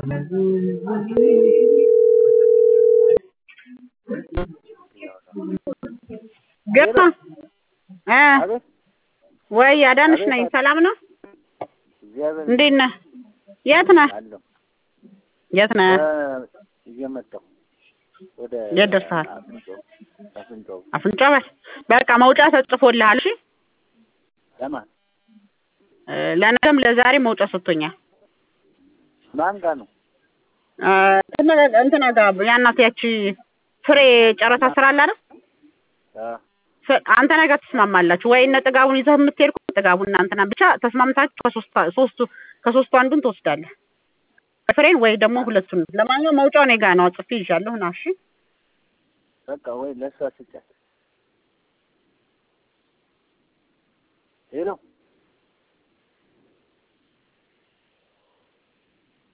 ገባ እ አቤት ወይ አዳነሽ አቤት፣ ነኝ። አቤት። ሰላም ነው? እግዚአብሔር እንዴት ነህ? የት ነህ? አለሁ የት ነህ? እ እየመጣሁ ወደ የት ደርሰሃል? አፍንጮ አፍንጮ አፍንጫ በር በቃ መውጫ ተጽፎልሃል። እሺ ለማን እ ለነገም ለዛሬ መውጫ ሰጥቶኛል። ማን ጋር ነው? እ እንትና- እንትና ጋር ያናት ያቺ ፍሬ ጨረታ ስራ አለ አይደል? አ ፍ- አንተ ነገር ትስማማላችሁ ወይ? እነ ጥጋቡን ይዘህ የምትሄድ ከሆነ ጥጋቡን እና እንትና ብቻ ተስማምታችሁ ከሶስት ሶስቱ ከሶስቱ አንዱን ትወስዳለህ። ፍሬን ወይ ደግሞ ሁለቱን። ለማንኛውም መውጫው እኔ ጋር ነው፣ ጽፌ ይዣለሁ። ና እሺ። በቃ ወይ ለእሷ ስጫት። ሄሎ